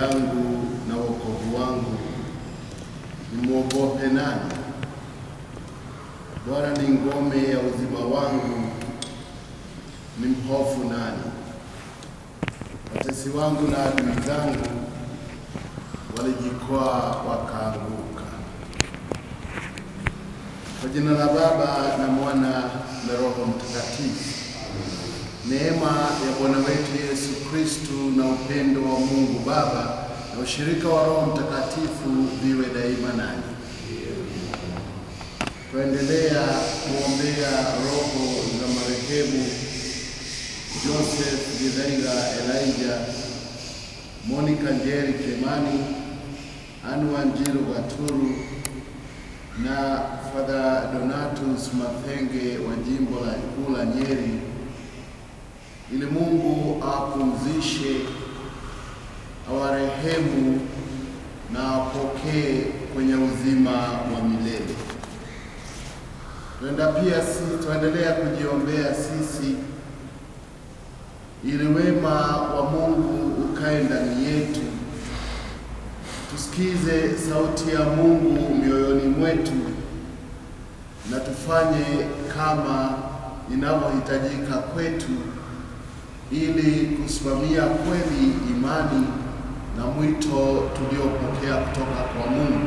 yangu na wokovu wangu, nimwogope nani? Bwana ni ngome ya uzima wangu, nimhofu nani? Watesi wangu na adui zangu walijikwaa wakaanguka. Kwa jina la Baba na Mwana na Roho Mtakatifu. Neema ya Bwana wetu Yesu Kristu na upendo wa Mungu Baba na ushirika wa Roho Mtakatifu viwe daima nanyi. Tuendelea kuombea roho za marehemu Joseph Githaiga Elijah, Monica Njeri Kimani, Anu Wanjiru Gaturu na Father Donatus Mathenge wa jimbo la kuu la Nyeri, ili Mungu awapumzishe, awarehemu na awapokee kwenye uzima wa milele. Tuenda pia si tuendelea kujiombea sisi ili wema wa Mungu ukae ndani yetu, tusikize sauti ya Mungu mioyoni mwetu na tufanye kama inavyohitajika kwetu, ili kusimamia kweli imani na mwito tuliopokea kutoka kwa Mungu.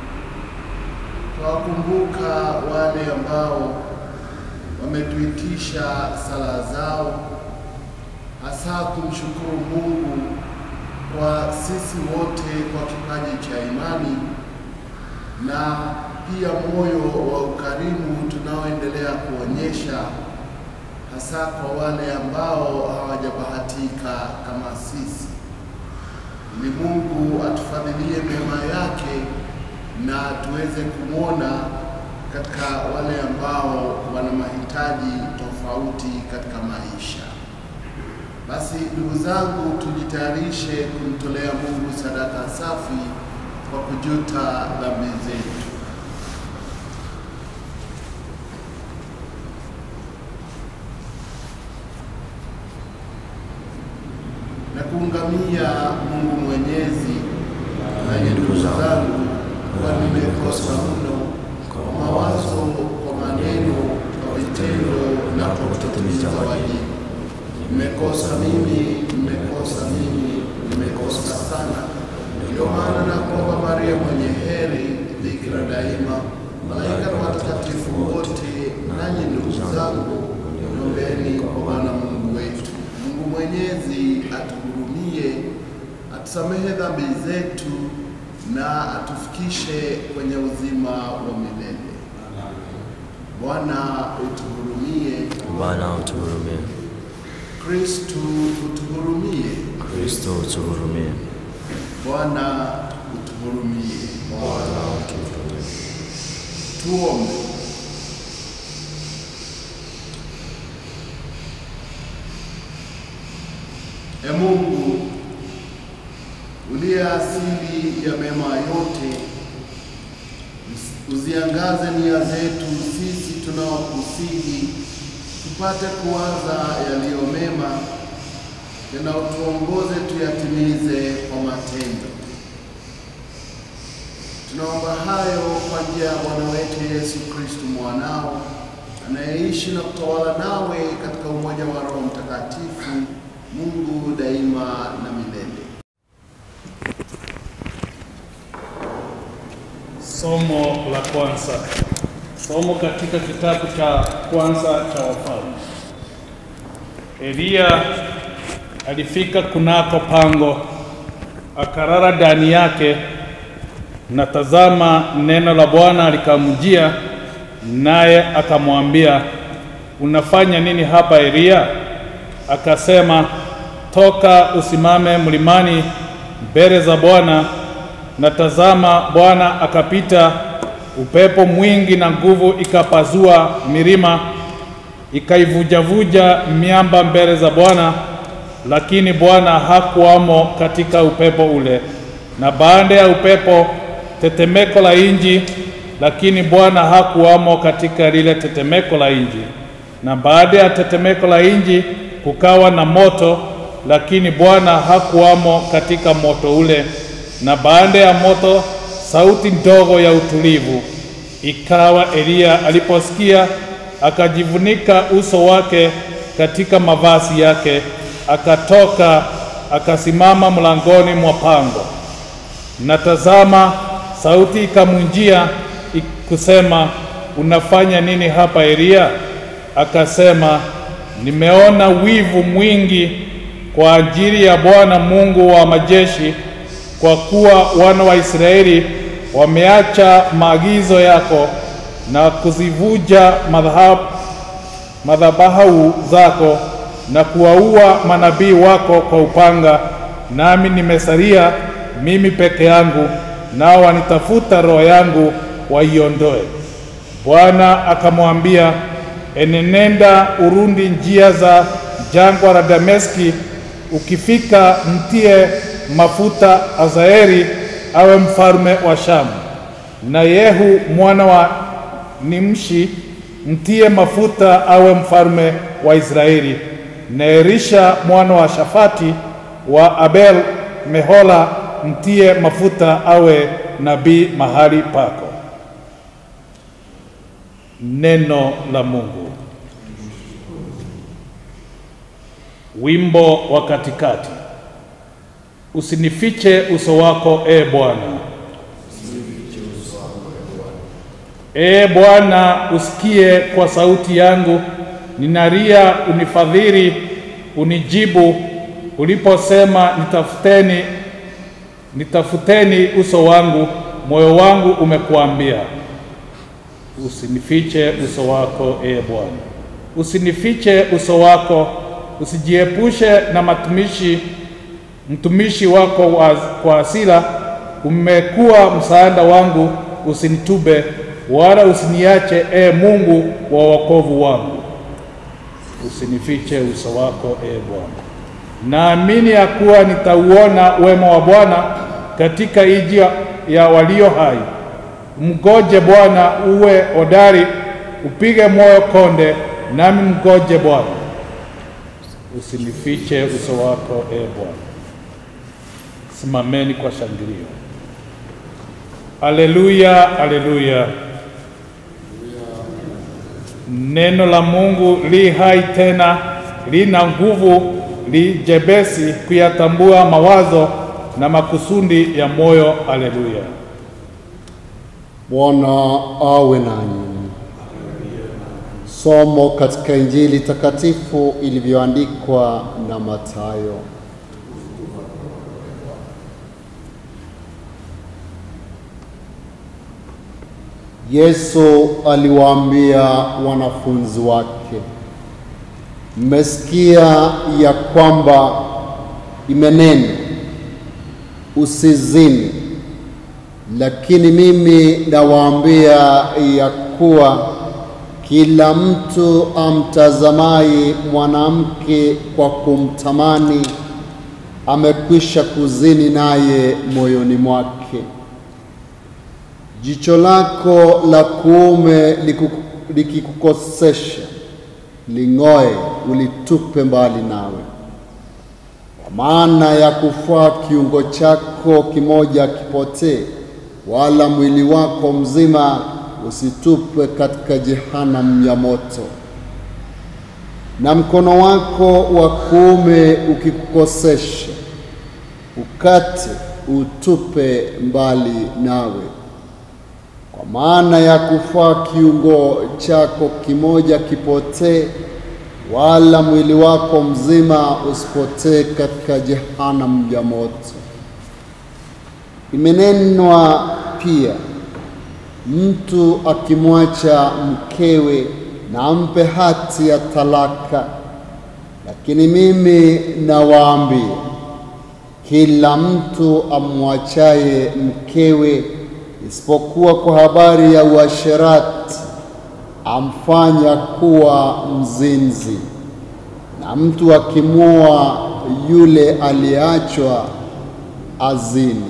Twawakumbuka wale ambao wametuitisha sala zao, hasa kumshukuru Mungu kwa sisi wote kwa kipaji cha imani na pia moyo wa ukarimu tunaoendelea kuonyesha hasa kwa wale ambao hawajabahatika kama sisi, ili Mungu atufadhilie mema yake na tuweze kumwona katika wale ambao wana mahitaji tofauti katika maisha. Basi ndugu zangu, tujitayarishe kumtolea Mungu sadaka safi kwa kujuta dhambi zetu. na kuungamia Mungu Mwenyezi. Nanyi ndugu zangu, kwa nimekosa mno kwa mawazo, kwa maneno, kwa vitendo na kwa kutotimiza wajibu. Nimekosa mimi, nimekosa mimi, nimekosa sana. Ndio maana nakuomba Maria mwenye heri, bikira daima, malaika na watakatifu wote, nanyi ndugu zangu, niombeni kwa Bwana Mungu wetu. Mungu Mwenyezi atuhurumie, atusamehe dhambi zetu na atufikishe kwenye uzima wa milele. Bwana utuhurumie. Bwana utuhurumie. Kristu utuhurumie. Kristo utuhurumie. Bwana utuhurumie. Bwana utuhurumie. Tuombe. E Mungu uliye asili ya mema yote, uziangaze nia zetu sisi tunaokusihi tupate kuwaza yaliyo mema, tena utuongoze tuyatimize kwa matendo. Tunaomba hayo kwa njia ya Bwana wetu Yesu Kristu mwanao anayeishi na kutawala nawe katika umoja wa Roho Mtakatifu, Mungu daima na milele. Somo la kwanza. Somo katika kitabu cha kwanza cha Wafalme. Eliya alifika kunako pango, akarara ndani yake, na tazama, neno la Bwana likamjia, naye akamwambia, unafanya nini hapa Eliya? Akasema, toka usimame mlimani mbele za Bwana. Na tazama, Bwana akapita, upepo mwingi na nguvu ikapazua milima, ikaivujavuja miamba mbele za Bwana, lakini Bwana hakuwamo katika upepo ule. Na baada ya upepo tetemeko la inji, lakini Bwana hakuwamo katika lile tetemeko la inji. Na baada ya tetemeko la inji kukawa na moto, lakini Bwana hakuwamo katika moto ule. Na baada ya moto sauti ndogo ya utulivu. Ikawa Eliya aliposikia, akajivunika uso wake katika mavazi yake, akatoka akasimama mlangoni mwa pango. Na tazama, sauti ikamjia kusema, unafanya nini hapa Eliya? Akasema, nimeona wivu mwingi kwa ajili ya Bwana Mungu wa majeshi, kwa kuwa wana wa Israeli wameacha maagizo yako na kuzivuja madhabahu madhabahu zako na kuwaua manabii wako kwa upanga, nami nimesalia mimi peke yangu, nao wanitafuta roho yangu waiondoe. Bwana akamwambia, enenenda urundi njia za jangwa la Dameski, ukifika mtie mafuta Azaeli awe mfalme wa Shamu, na Yehu mwana wa Nimshi mtie mafuta awe mfalme wa Israeli, na Elisha mwana wa Shafati wa Abel Mehola mtie mafuta awe nabii mahali pako. Neno la Mungu. Wimbo wa katikati. Usinifiche uso wako, e Bwana. Ee Bwana, usikie kwa sauti yangu, ninalia, unifadhili, unijibu. Uliposema nitafuteni, nitafuteni uso wangu, moyo wangu umekuambia. Usinifiche uso wako, ee Bwana, usinifiche uso wako, usijiepushe na matumishi mtumishi wako wa, kwa hasira. Umekuwa msaada wangu, usinitube wala usiniache, e Mungu wa wokovu wangu. Usinifiche uso wako, e Bwana. Naamini ya kuwa nitauona wema wa Bwana katika nchi ya walio hai. Mgoje Bwana, uwe hodari, upige moyo konde, nami mgoje Bwana. Usinifiche uso wako, e Bwana. Simameni kwa shangilio. Aleluya, aleluya. Neno la Mungu li hai tena, lina nguvu, li jepesi kuyatambua mawazo na makusudi ya moyo. Aleluya. Bwana awe nanyi. Somo katika Injili takatifu ilivyoandikwa na Mathayo. Yesu aliwaambia wanafunzi wake, mmesikia ya kwamba imenenwa usizini, lakini mimi nawaambia ya kuwa kila mtu amtazamaye mwanamke kwa kumtamani amekwisha kuzini naye moyoni mwake. Jicho lako la kuume liku- likikukosesha, ling'oe, ulitupe mbali nawe. Kwa maana ya kufaa kiungo chako kimoja kipotee, wala mwili wako mzima usitupwe katika jehanamu ya moto. Na mkono wako wa kuume ukikukosesha, ukate, utupe mbali nawe. Kwa maana ya kufaa kiungo chako kimoja kipotee, wala mwili wako mzima usipotee katika jehanamu ya moto. Imenenwa pia, mtu akimwacha mkewe na ampe hati ya talaka. Lakini mimi nawaambia, kila mtu amwachaye mkewe isipokuwa kwa habari ya uasherati amfanya kuwa mzinzi, na mtu akimwoa yule aliyeachwa azini.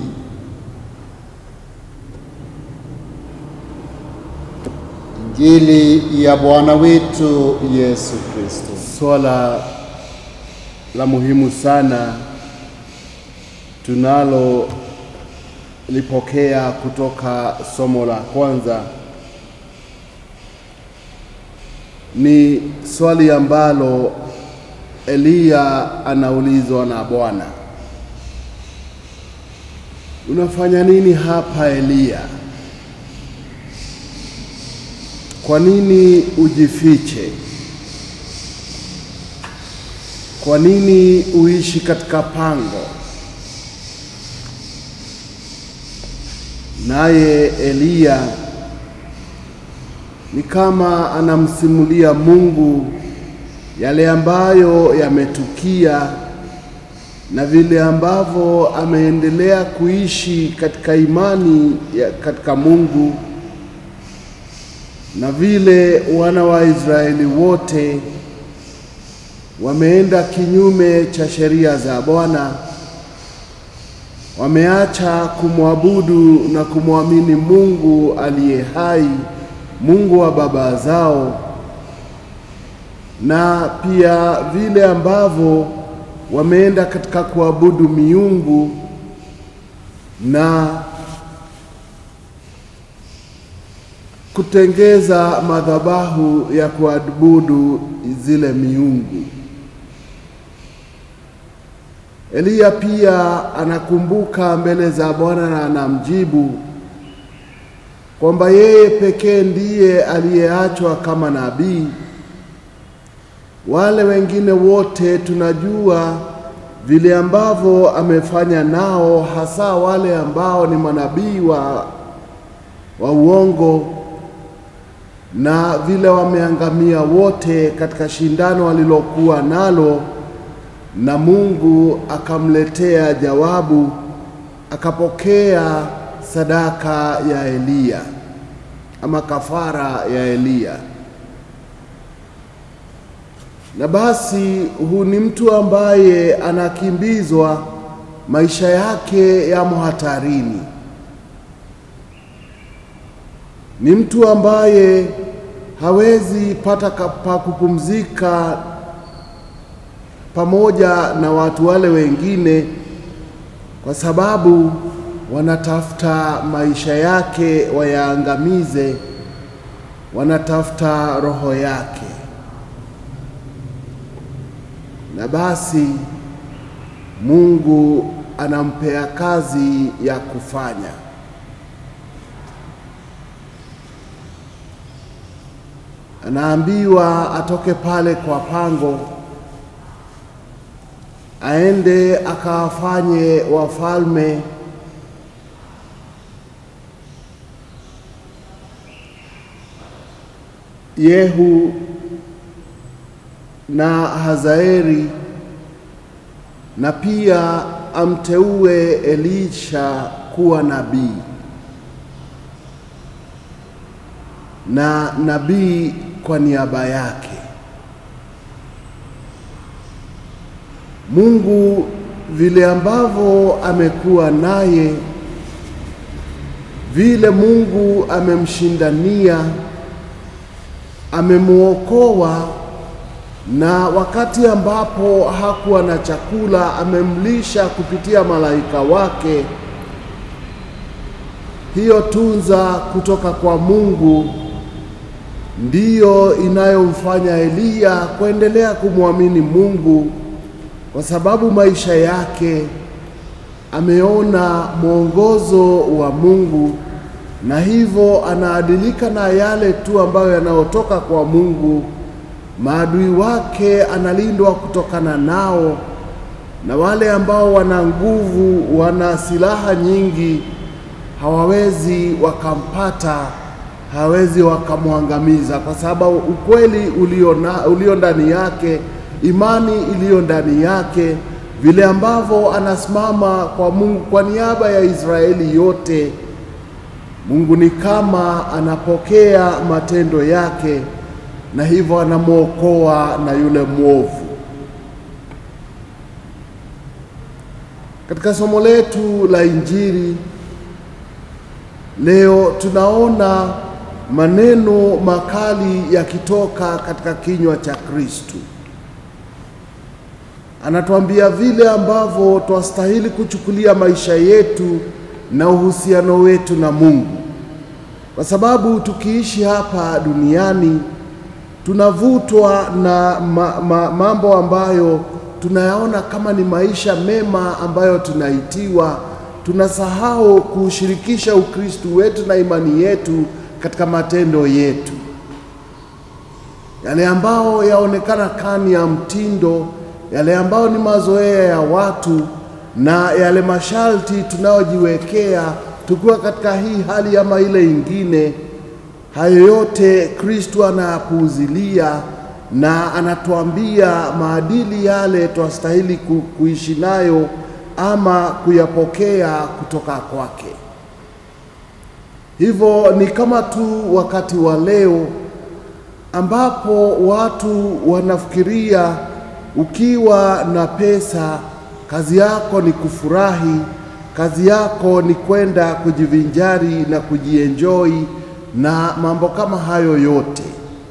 Injili ya Bwana wetu Yesu Kristo. Swala la muhimu sana tunalo lipokea kutoka somo la kwanza ni swali ambalo Eliya anaulizwa na Bwana, unafanya nini hapa Eliya? Kwa nini ujifiche? Kwa nini uishi katika pango? Naye Eliya ni kama anamsimulia Mungu yale ambayo yametukia na vile ambavyo ameendelea kuishi katika imani ya katika Mungu na vile wana wa Israeli wote wameenda kinyume cha sheria za Bwana, wameacha kumwabudu na kumwamini Mungu aliye hai, Mungu wa baba zao, na pia vile ambavyo wameenda katika kuabudu miungu na kutengeza madhabahu ya kuabudu zile miungu. Eliya pia anakumbuka mbele za Bwana na anamjibu kwamba yeye pekee ndiye aliyeachwa kama nabii. Wale wengine wote tunajua vile ambavyo amefanya nao, hasa wale ambao ni manabii wa, wa uongo na vile wameangamia wote katika shindano walilokuwa nalo, na Mungu akamletea jawabu, akapokea sadaka ya Eliya ama kafara ya Eliya. Na basi huu ni mtu ambaye anakimbizwa, maisha yake yamo hatarini. Ni mtu ambaye hawezi pata pa kupumzika pamoja na watu wale wengine, kwa sababu wanatafuta maisha yake wayaangamize, wanatafuta roho yake. Na basi Mungu anampea kazi ya kufanya. Anaambiwa atoke pale kwa pango, aende akawafanye wafalme Yehu na Hazaeli na pia amteue Elisha kuwa nabii na nabii kwa niaba yake. Mungu vile ambavyo amekuwa naye, vile Mungu amemshindania, amemwokoa na wakati ambapo hakuwa na chakula amemlisha kupitia malaika wake. Hiyo tunza kutoka kwa Mungu ndiyo inayomfanya Eliya kuendelea kumwamini Mungu, kwa sababu maisha yake ameona mwongozo wa Mungu, na hivyo anaadilika na yale tu ambayo yanayotoka kwa Mungu. Maadui wake analindwa kutokana nao, na wale ambao wana nguvu, wana silaha nyingi, hawawezi wakampata, hawawezi wakamwangamiza, kwa sababu ukweli ulio, na, ulio ndani yake, imani iliyo ndani yake, vile ambavyo anasimama kwa Mungu kwa niaba ya Israeli yote, Mungu ni kama anapokea matendo yake na hivyo anamwokoa na yule mwovu. Katika somo letu la Injili leo tunaona maneno makali yakitoka katika kinywa cha Kristo. anatuambia vile ambavyo twastahili kuchukulia maisha yetu na uhusiano wetu na Mungu, kwa sababu tukiishi hapa duniani tunavutwa na ma, ma, mambo ambayo tunayaona kama ni maisha mema ambayo tunaitiwa. Tunasahau kuushirikisha Ukristo wetu na imani yetu katika matendo yetu, yale ambao yaonekana kani ya mtindo, yale ambao ni mazoea ya watu na yale masharti tunayojiwekea tukiwa katika hii hali ama ile ingine. Hayo yote Kristo anayapuuzilia na anatuambia maadili yale twastahili ku, kuishi nayo ama kuyapokea kutoka kwake. Hivyo ni kama tu wakati wa leo ambapo watu wanafikiria ukiwa na pesa, kazi yako ni kufurahi, kazi yako ni kwenda kujivinjari na kujienjoi na mambo kama hayo yote.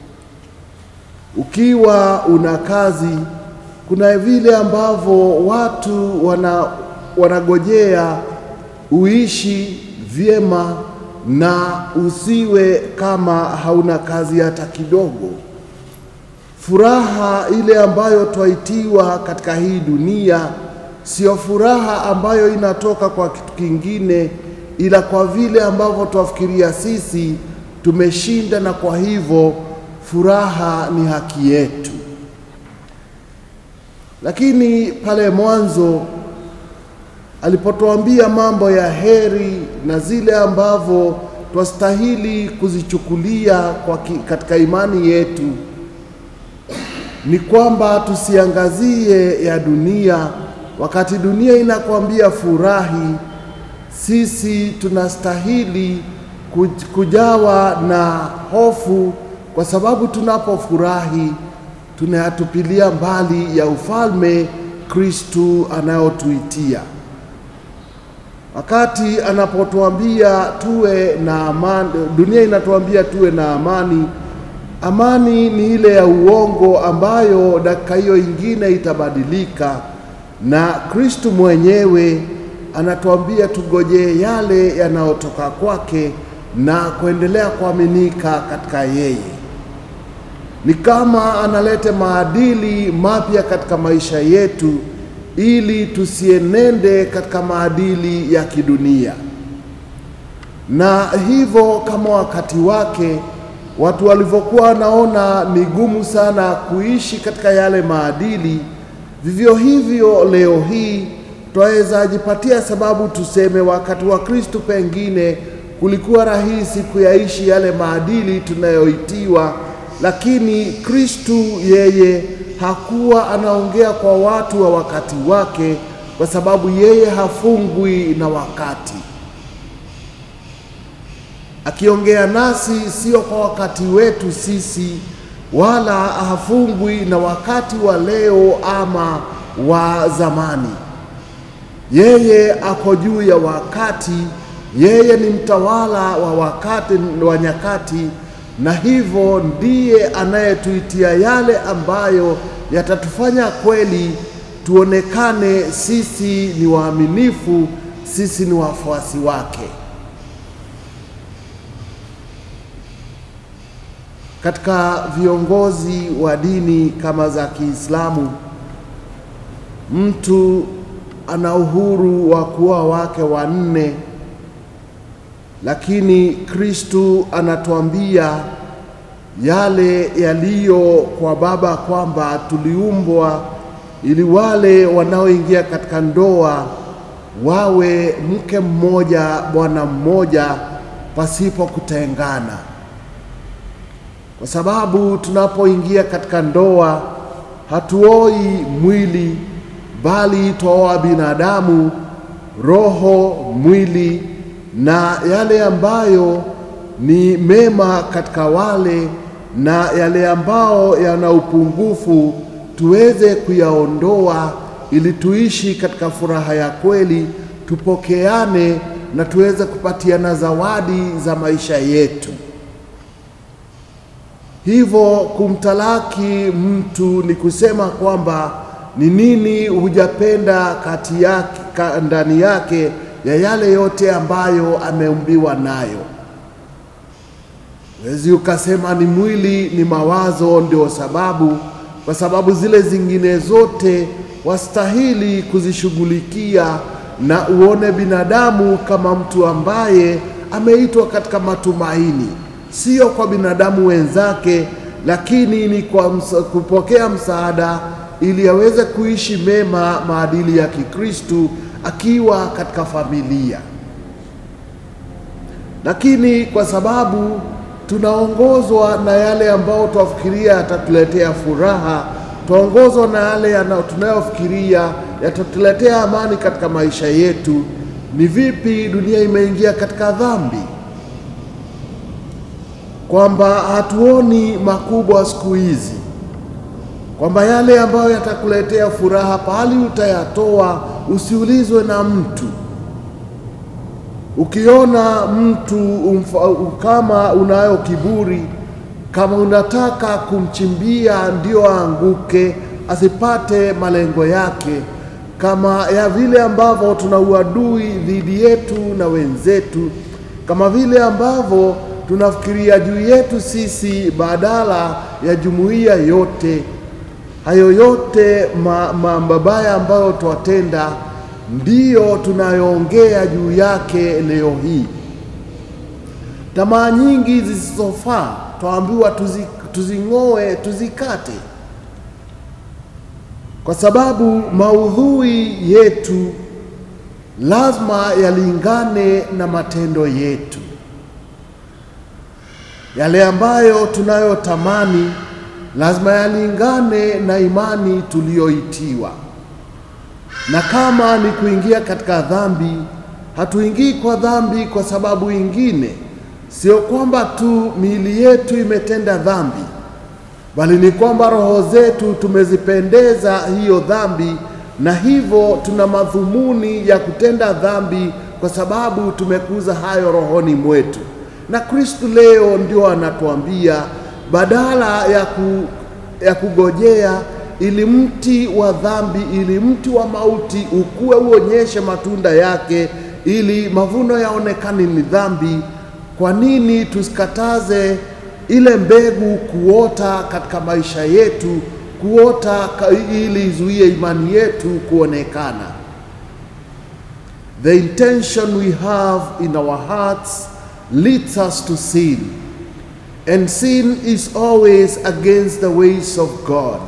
Ukiwa una kazi, kuna vile ambavyo watu wana, wanagojea uishi vyema na usiwe kama hauna kazi hata kidogo. Furaha ile ambayo twaitiwa katika hii dunia sio furaha ambayo inatoka kwa kitu kingine, ila kwa vile ambavyo twafikiria sisi tumeshinda, na kwa hivyo furaha ni haki yetu. Lakini pale mwanzo alipotuambia mambo ya heri na zile ambavyo twastahili kuzichukulia kwa ki, katika imani yetu ni kwamba tusiangazie ya dunia. Wakati dunia inakwambia furahi, sisi tunastahili kujawa na hofu, kwa sababu tunapofurahi tunayatupilia mbali ya ufalme Kristu anayotuitia. Wakati anapotuambia tuwe na amani, dunia inatuambia tuwe na amani. Amani ni ile ya uongo ambayo dakika hiyo ingine itabadilika, na Kristu mwenyewe anatuambia tugojee yale yanayotoka kwake na kuendelea kuaminika katika yeye. Ni kama analete maadili mapya katika maisha yetu ili tusienende katika maadili ya kidunia. Na hivyo kama wakati wake watu walivyokuwa wanaona ni gumu sana kuishi katika yale maadili, vivyo hivyo leo hii twaweza jipatia sababu tuseme wakati wa Kristo pengine kulikuwa rahisi kuyaishi yale maadili tunayoitiwa, lakini Kristo yeye hakuwa anaongea kwa watu wa wakati wake, kwa sababu yeye hafungwi na wakati. Akiongea nasi sio kwa wakati wetu sisi, wala hafungwi na wakati wa leo ama wa zamani. Yeye ako juu ya wakati, yeye ni mtawala wa wakati wa nyakati na hivyo ndiye anayetuitia yale ambayo yatatufanya kweli tuonekane sisi ni waaminifu, sisi ni wafuasi wake. Katika viongozi wa dini kama za Kiislamu, mtu ana uhuru wa kuoa wake wanne lakini Kristu anatuambia yale yaliyo kwa Baba kwamba tuliumbwa ili wale wanaoingia katika ndoa wawe mke mmoja bwana mmoja pasipo kutengana, kwa sababu tunapoingia katika ndoa hatuoi mwili, bali twaoa binadamu, roho, mwili na yale ambayo ni mema katika wale na yale ambao yana upungufu tuweze kuyaondoa, ili tuishi katika furaha ya kweli, tupokeane na tuweze kupatiana zawadi za maisha yetu. Hivyo kumtalaki mtu ni kusema kwamba Ni nini hujapenda kati yake, ka, ndani yake ya yale yote ambayo ameumbiwa nayo? Wezi ukasema ni mwili, ni mawazo ndio sababu, kwa sababu zile zingine zote wastahili kuzishughulikia, na uone binadamu kama mtu ambaye ameitwa katika matumaini, sio kwa binadamu wenzake, lakini ni kwa msa, kupokea msaada ili aweze kuishi mema maadili ya Kikristu akiwa katika familia. Lakini kwa sababu tunaongozwa na yale ambayo twafikiria yatatuletea furaha, twaongozwa na yale yana- tunayofikiria yatatuletea amani katika maisha yetu, ni vipi dunia imeingia katika dhambi, kwamba hatuoni makubwa siku hizi, kwamba yale ambayo yatakuletea furaha pahali utayatoa, usiulizwe na mtu. Ukiona mtu umfa, kama unayo kiburi, kama unataka kumchimbia ndio aanguke, asipate malengo yake, kama ya vile ambavyo tuna uadui dhidi yetu na wenzetu, kama vile ambavyo tunafikiria juu yetu sisi badala ya jumuiya yote, hayo yote ma, ma mabaya ambayo twatenda ndiyo tunayoongea juu yake leo hii. Tamaa nyingi zisizofaa twaambiwa tuzi, tuzing'oe, tuzikate, kwa sababu maudhui yetu lazima yalingane na matendo yetu. Yale ambayo tunayotamani lazima yalingane na imani tuliyoitiwa na kama ni kuingia katika dhambi, hatuingii kwa dhambi kwa sababu ingine, sio kwamba tu miili yetu imetenda dhambi, bali ni kwamba roho zetu tumezipendeza hiyo dhambi, na hivyo tuna madhumuni ya kutenda dhambi kwa sababu tumekuza hayo rohoni mwetu. Na Kristu leo ndio anatuambia badala ya, ku, ya kugojea ili mti wa dhambi, ili mti wa mauti ukue uonyeshe matunda yake, ili mavuno yaonekane ni dhambi. Kwa nini tusikataze ile mbegu kuota katika maisha yetu, kuota ka- ili izuie imani yetu kuonekana? The intention we have in our hearts leads us to sin, and sin is always against the ways of God.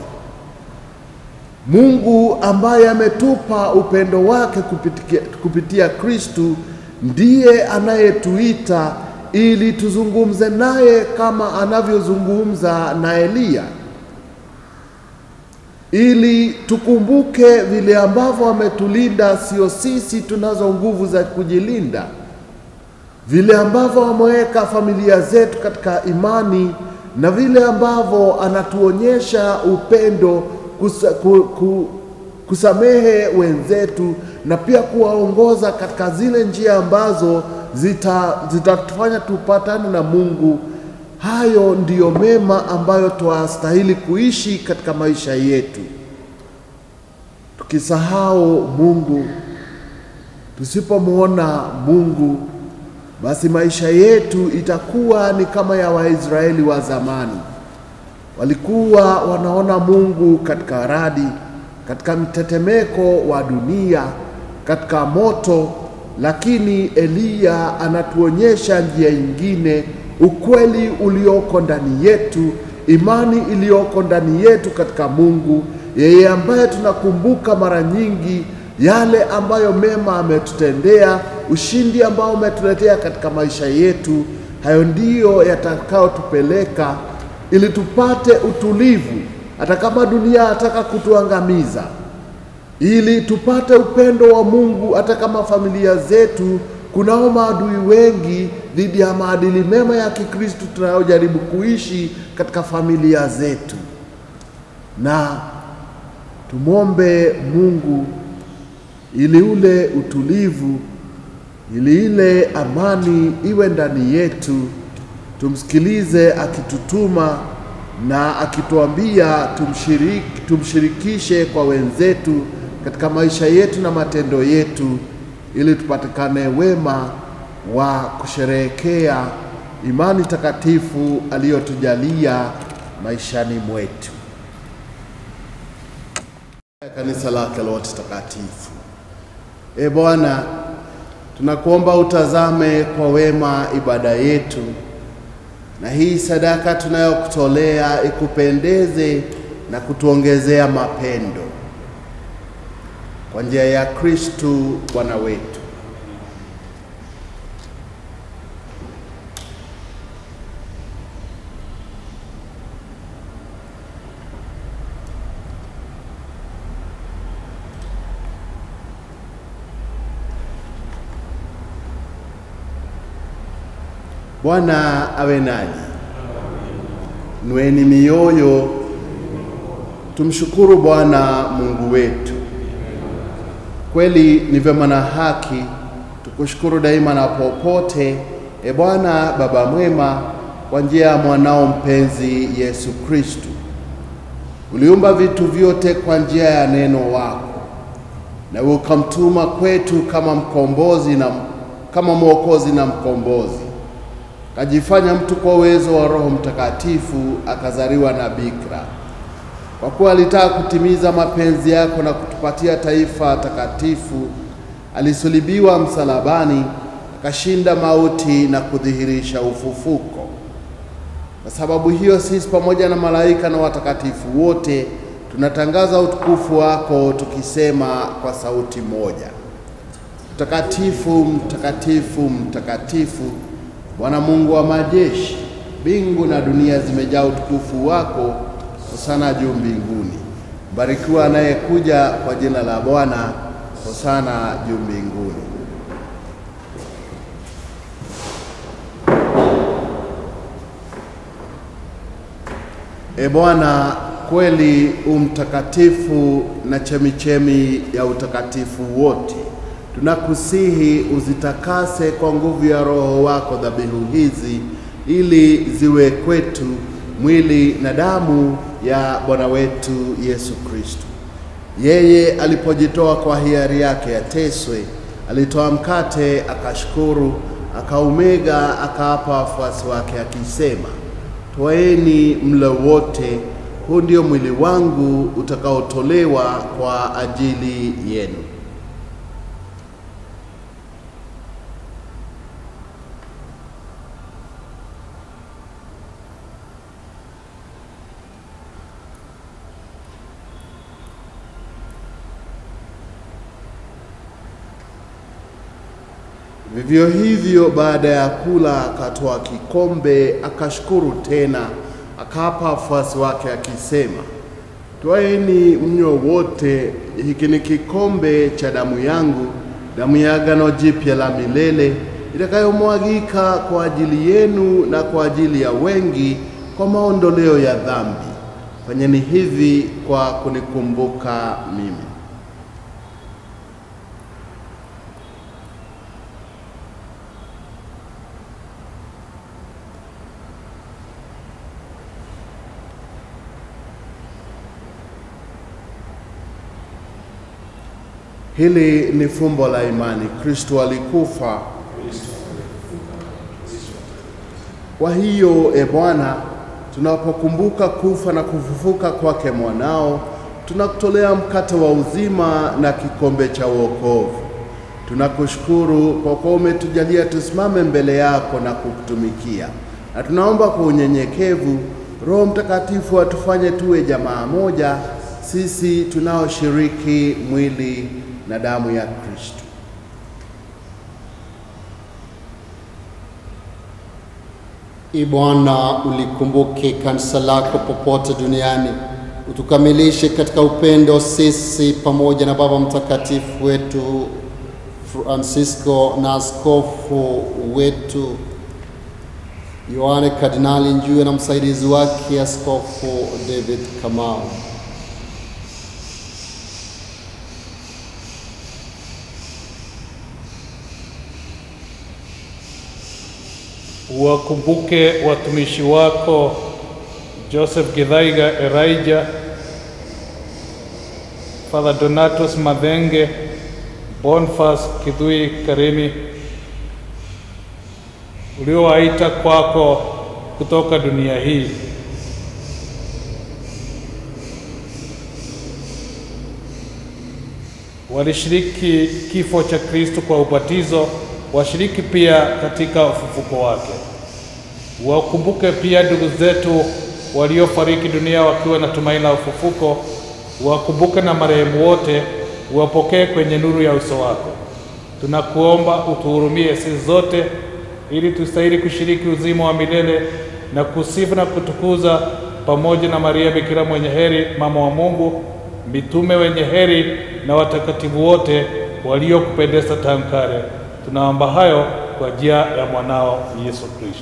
Mungu ambaye ametupa upendo wake kupitia, kupitia Kristu ndiye anayetuita ili tuzungumze naye kama anavyozungumza na Eliya, ili tukumbuke vile ambavyo ametulinda. Sio sisi tunazo nguvu za kujilinda, vile ambavyo ameweka familia zetu katika imani na vile ambavyo anatuonyesha upendo kusa, ku, ku, kusamehe wenzetu na pia kuwaongoza katika zile njia ambazo zita zitatufanya tupatane na Mungu. Hayo ndiyo mema ambayo twastahili kuishi katika maisha yetu. Tukisahau Mungu, tusipomwona Mungu, basi maisha yetu itakuwa ni kama ya Waisraeli wa zamani walikuwa wanaona Mungu katika radi, katika mtetemeko wa dunia, katika moto, lakini Eliya anatuonyesha njia nyingine, ukweli ulioko ndani yetu, imani iliyoko ndani yetu katika Mungu, yeye ambaye tunakumbuka mara nyingi yale ambayo mema ametutendea, ushindi ambao umetuletea katika maisha yetu. Hayo ndiyo yatakayotupeleka ili tupate utulivu, hata kama dunia ataka kutuangamiza, ili tupate upendo wa Mungu, hata kama familia zetu kunao maadui wengi dhidi ya maadili mema ya Kikristo tunayojaribu kuishi katika familia zetu, na tumwombe Mungu ili ule utulivu, ili ile amani iwe ndani yetu tumsikilize akitutuma na akituambia tumshiriki, tumshirikishe kwa wenzetu katika maisha yetu na matendo yetu, ili tupatikane wema wa kusherehekea imani takatifu aliyotujalia maishani mwetu. Kanisa lake lote takatifu. E Bwana, tunakuomba utazame kwa wema ibada yetu, na hii sadaka tunayokutolea ikupendeze na kutuongezea mapendo kwa njia ya Kristu Bwana wetu. Bwana awe nanyi. Nueni mioyo, tumshukuru Bwana Mungu wetu. Kweli ni vyema na haki tukushukuru daima na popote, e Bwana Baba mwema, kwa njia ya mwanao mpenzi Yesu Kristu. Uliumba vitu vyote kwa njia ya neno wako, na ukamtuma kwetu kama mkombozi na kama mwokozi na mkombozi kajifanya mtu kwa uwezo wa Roho Mtakatifu, akazaliwa na bikira. Kwa kuwa alitaka kutimiza mapenzi yako na kutupatia taifa takatifu, alisulubiwa msalabani, akashinda mauti na kudhihirisha ufufuko. Kwa sababu hiyo, sisi pamoja na malaika na watakatifu wote tunatangaza utukufu wako tukisema kwa sauti moja: Mtakatifu, mtakatifu, mtakatifu Bwana Mungu wa majeshi, mbingu na dunia zimejaa utukufu wako. Hosana juu mbinguni. Mbarikiwa anayekuja kwa jina la Bwana. Hosana juu mbinguni. E Bwana, kweli umtakatifu na chemichemi ya utakatifu wote tunakusihi uzitakase kwa nguvu ya Roho wako dhabihu hizi, ili ziwe kwetu mwili na damu ya Bwana wetu Yesu Kristo. Yeye alipojitoa kwa hiari yake ateswe, alitoa mkate, akashukuru, akaumega, akaapa wafuasi wake akisema, twaeni mle wote, huu ndio mwili wangu utakaotolewa kwa ajili yenu. Vivyo hivyo baada ya kula akatoa kikombe, akashukuru tena, akawapa wafuasi wake akisema, twaeni mnywe wote, hiki ni kikombe cha damu yangu, damu ya agano jipya la milele, itakayomwagika kwa ajili yenu na kwa ajili ya wengi kwa maondoleo ya dhambi. Fanyeni hivi kwa kunikumbuka mimi. Hili ni fumbo la imani. Kristo alikufa. Kwa hiyo, e Bwana, tunapokumbuka kufa na kufufuka kwake mwanao, tunakutolea mkate wa uzima na kikombe cha wokovu. Tunakushukuru kwa kuwa umetujalia tusimame mbele yako na kukutumikia, na tunaomba kwa unyenyekevu Roho Mtakatifu atufanye tuwe jamaa moja, sisi tunaoshiriki mwili na damu ya Kristo. Ee Bwana, ulikumbuke kanisa lako popote duniani, utukamilishe katika upendo sisi pamoja na Baba Mtakatifu wetu Francisco na askofu wetu Yohane Kardinali Njue na msaidizi wake Askofu David Kamau. Uwakumbuke watumishi wako Joseph Githaiga Elijah, Father Donatus Madhenge, Boniface Kithui Karimi, uliowaita kwako kutoka dunia hii. Walishiriki kifo cha Kristo kwa ubatizo, washiriki pia katika ufufuko wake. Wakumbuke pia ndugu zetu waliofariki dunia wakiwa na tumaini la ufufuko. Wakumbuke na marehemu wote, uwapokee kwenye nuru ya uso wako. Tunakuomba utuhurumie sisi zote, ili tustahili kushiriki uzima wa milele na kusifu na kutukuza pamoja na Maria Bikira mwenye heri, mama wa Mungu, mitume wenye heri na watakatifu wote waliokupendeza tangu kale. Tunaomba hayo kwa njia ya mwanao Yesu Kristo.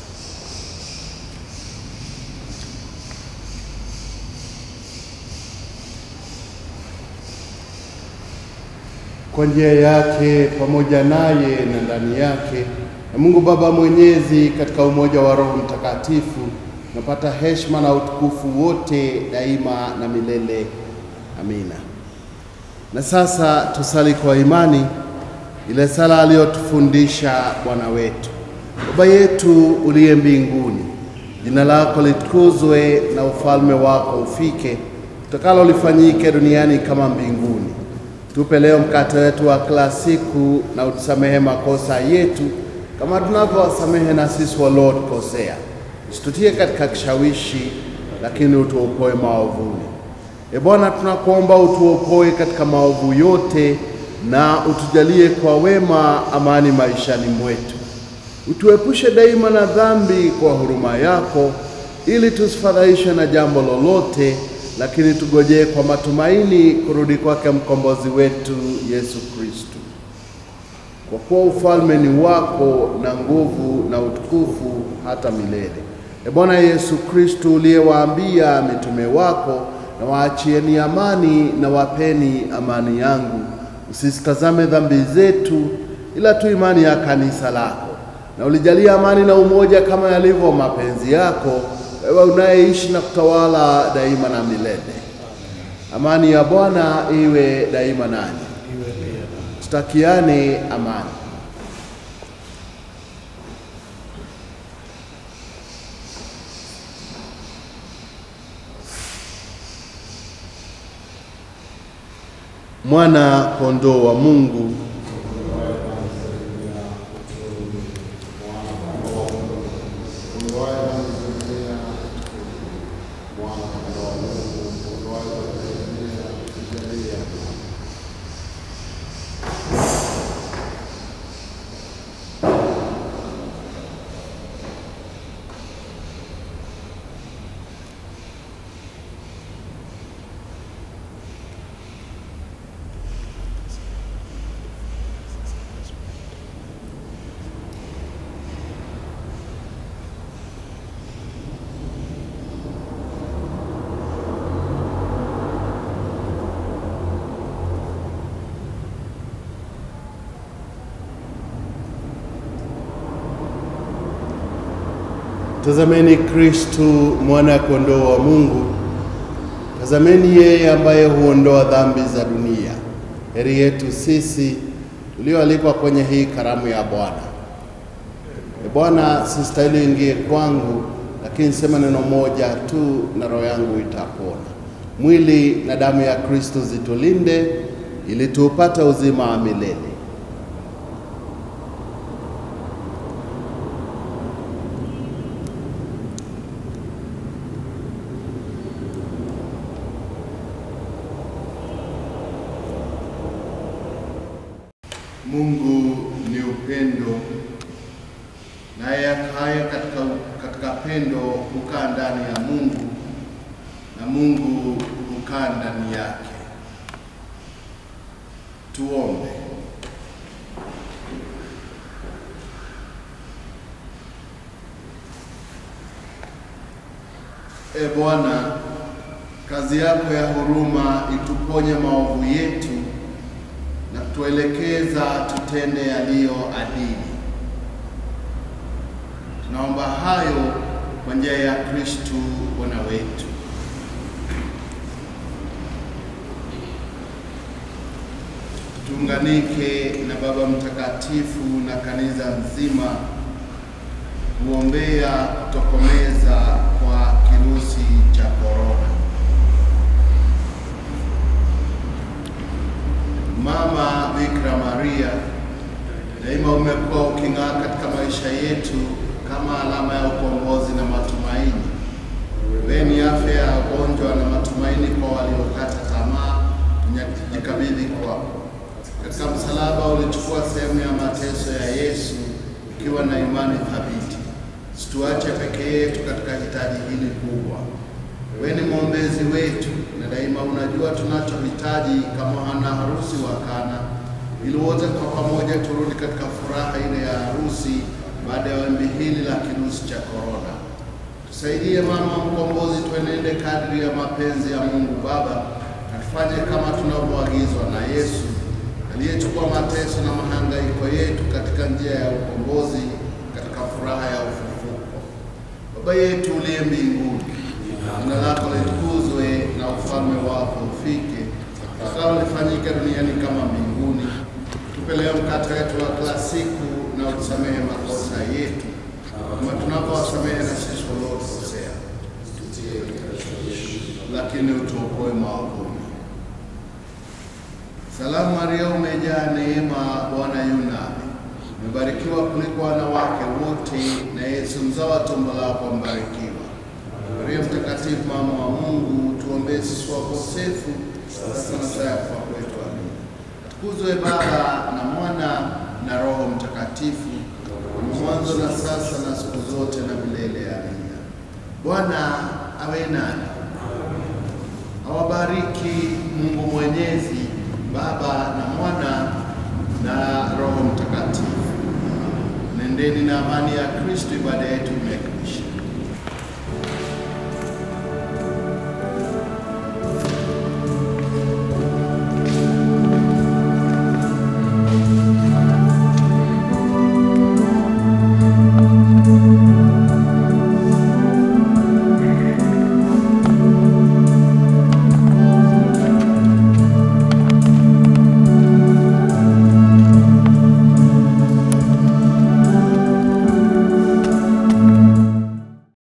kwa njia yake pamoja naye na ndani yake na Mungu Baba Mwenyezi katika umoja wa Roho Mtakatifu napata heshima na utukufu wote daima na milele. Amina. Na sasa tusali kwa imani ile sala aliyotufundisha Bwana wetu. Baba yetu uliye mbinguni, jina lako litukuzwe na ufalme wako ufike, utakalo lifanyike duniani kama mbinguni. Tupe leo mkate wetu wa kila siku, na utusamehe makosa yetu kama tunavyowasamehe na sisi waliotukosea, usitutie katika kishawishi, lakini utuokoe maovuni. E Bwana, tunakuomba utuokoe katika maovu yote na utujalie kwa wema amani maishani mwetu. Utuepushe daima na dhambi kwa huruma yako, ili tusifadhaishwe na jambo lolote, lakini tugojee kwa matumaini kurudi kwake mkombozi wetu Yesu Kristo. Kwa kuwa ufalme ni wako na nguvu na utukufu hata milele. E Bwana Yesu Kristo, uliyewaambia mitume wako, na waachieni amani na wapeni amani yangu, usisitazame dhambi zetu, ila tu imani ya kanisa lako, na ulijalia amani na umoja kama yalivyo mapenzi yako, wewe unayeishi na kutawala daima na milele. Amani ya Bwana iwe daima nanyi. Tutakiane amani. Mwana kondoo wa Mungu Tazameni Kristu mwana kondoo wa Mungu. Tazameni yeye ambaye huondoa dhambi za dunia. Heri yetu sisi tulioalikwa kwenye hii karamu ya Bwana. E Bwana, sistahili ingie kwangu, lakini sema neno moja tu na roho yangu itapona. Mwili na damu ya Kristo zitulinde ili tuupate uzima wa milele. Mungu ni upendo, naye akaye katika, katika pendo hukaa ndani ya Mungu na Mungu hukaa ndani yake. Tuombe. E Bwana, kazi yako ya huruma ituponye maovu yetu na kutuelekeza tutende yaliyo adili. Tunaomba hayo kwa njia ya Kristu Bwana wetu. Tuunganike na Baba Mtakatifu na kanisa nzima kuombea kutokomeza kwa kirusi cha korona. Mama Bikira Maria, daima umekuwa uking'aa katika maisha yetu kama alama ya ukombozi na matumaini. Wewe ni afya ya wagonjwa na matumaini kwa waliokata tamaa, tunajikabidhi kwako. Katika msalaba ulichukua sehemu ya mateso ya Yesu ukiwa na imani thabiti. Situache peke yetu katika hitaji hili kubwa. Wewe ni mwombezi wetu na daima unajua tunachohitaji kama wana harusi wa Kana, ili wote kwa pamoja turudi katika furaha ile ya harusi baada ya wimbi hili la kirusi cha korona. Tusaidie mama mkombozi, tuenende kadri ya mapenzi ya Mungu Baba, na tufanye kama tunavyoagizwa na Yesu aliyechukua mateso na mahangaiko yetu katika njia ya ukombozi, katika furaha ya ufufuko. Baba yetu uliye mbinguni, jina lako litukuzwe na ufalme wako ufike, utakalo lifanyike duniani kama mbinguni. Tupe leo mkate wetu wa kila siku, na utusamehe makosa yetu kama tunavyowasamehe na sisi waliokosea, lakini utuokoe maovuni. Salamu Maria, umejaa neema, Bwana yu nawe, umebarikiwa kuliko wanawake wote, na Yesu mzao wa tumbo lako mbarikiwa. Maria Mtakatifu, mama wa Mungu, tuombee sisi wakosefu, sasa na saa ya kufa kwetu. Amina. Atukuzwe Baba na Mwana na Roho Mtakatifu, kama mwanzo na sasa na siku zote na milele. Amina. Bwana awe nani, awabariki Mungu Mwenyezi, Baba na Mwana na Roho Mtakatifu. Nendeni na amani ya Kristo. Ibada yetu imeka